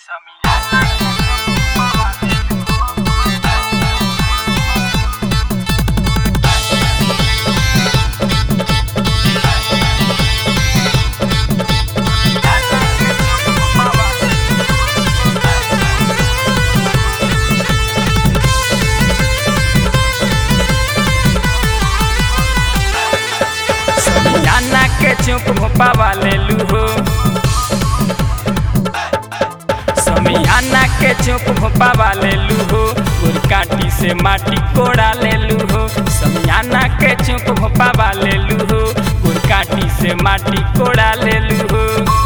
समियाना के चुप भोपावा ले लू हो समियाना के चुप भोपावा ले लू हो काटी से माटी कोड़ा ले लू हो समियाना के चुप भोपावा ले लू हो काटी से माटी कोड़ा ले लू हो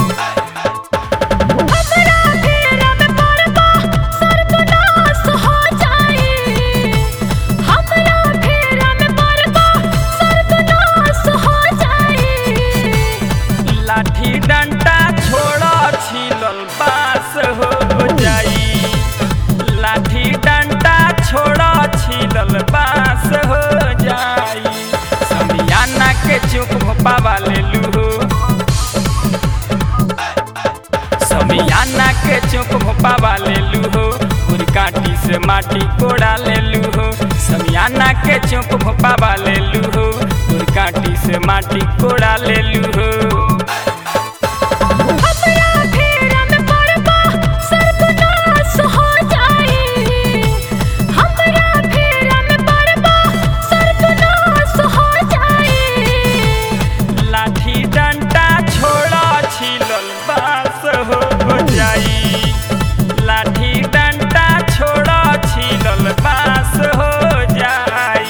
हमरा घेरा में पड़बा सर्वनाश हो जाई हमरा घेरा में पड़बा सर्वनाश हो जाई लाठी डंडा छोड़ा छिलल बास हो जाई लाठी डंडा छोड़ा छिलल बास हो जाई समियाना के चुप भोपावा ले लू हो समियाना के चुप भोपावा ले लू हो काटी से माटी कोड़ा ले लू हो समियाना के चुप भोपावा ले लू हो काटी से माटी कोड़ा ले लू हो हमरा घेरा में पड़बा सर्वनाश हो जाई हमरा घेरा में पड़बा सर्वनाश हो जाई लाठी डंडा छोड़ा छिलल बास हो जाई लाठी डंडा छोड़ा छिलल बास हो जाई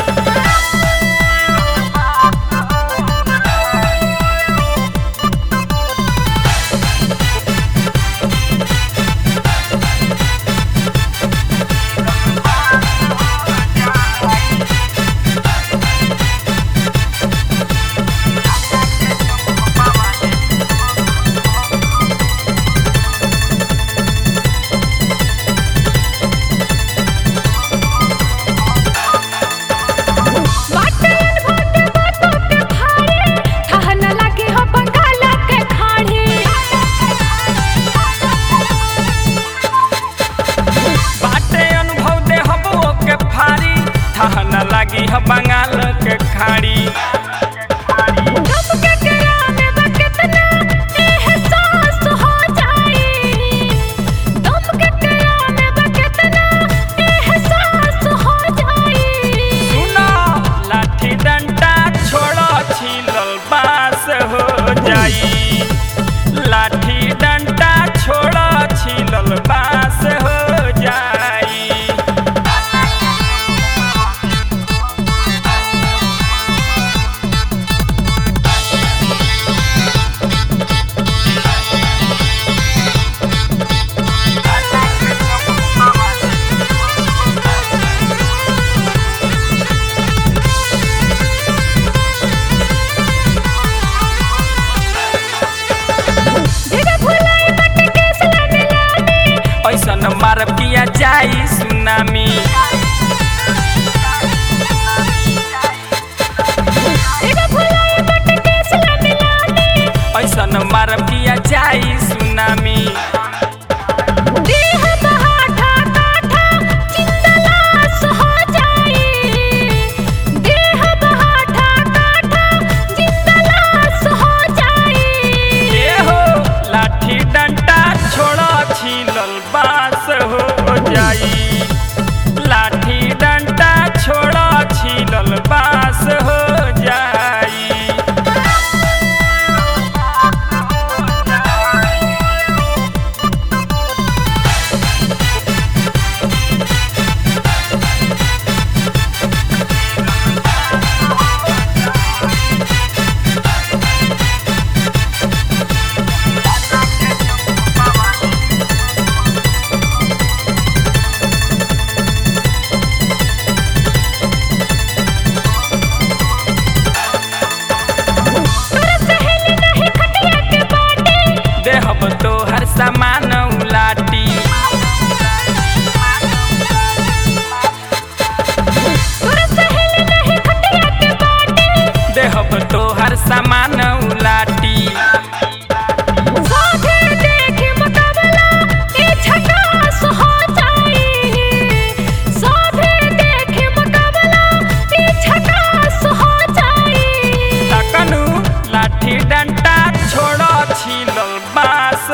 बाटन भोटे बाटो के भारे ठहन लागे हो बंगाल के खाड़ी बाटे अनुभव दे हबो के फारी ठहन लागी ह बंगाल के खाड़ी कब के कराने बा कितना एहसास हो जाई दम के कराने बा कितना एहसास हो जाई सुनो लाठी डंडा छोड़ो छिलल बास हो जाई लाठी डंडा छोड़ो छिलल बास हो जाई जगह भुलाई बट केस लाने लाने ऐसन मारब किया जाई सुनामी जगह भुलाई बट केस लाने लाने ऐसन मारब किया जाई सुनामी देह बहाठा काठा जिंदलास हो जाई देह बहाठा काठा जिंदलास हो जाई ए हो लाठी डंडा छोड़ो छिलल बास हो जाई लाठी डंडा छोड़ो छिलल बास हो जाई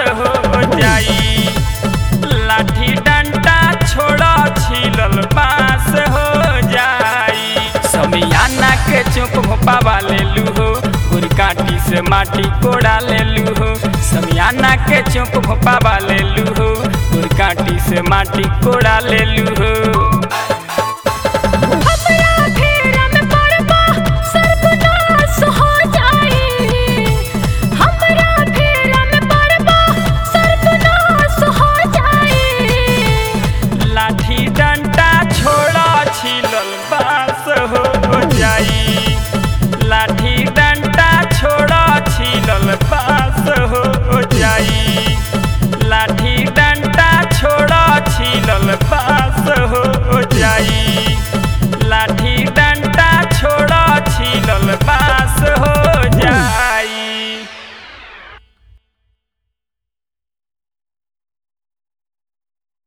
हो जाई लाठी डंडा छोड़ा छिलल बास हो जाई समियाना के चुप भोपा वाले लूहो काटी से माटी कोड़ा ले लूहो समियाना के चुप भोपा वाले लूहो काटी से माटी कोड़ा ले लूहो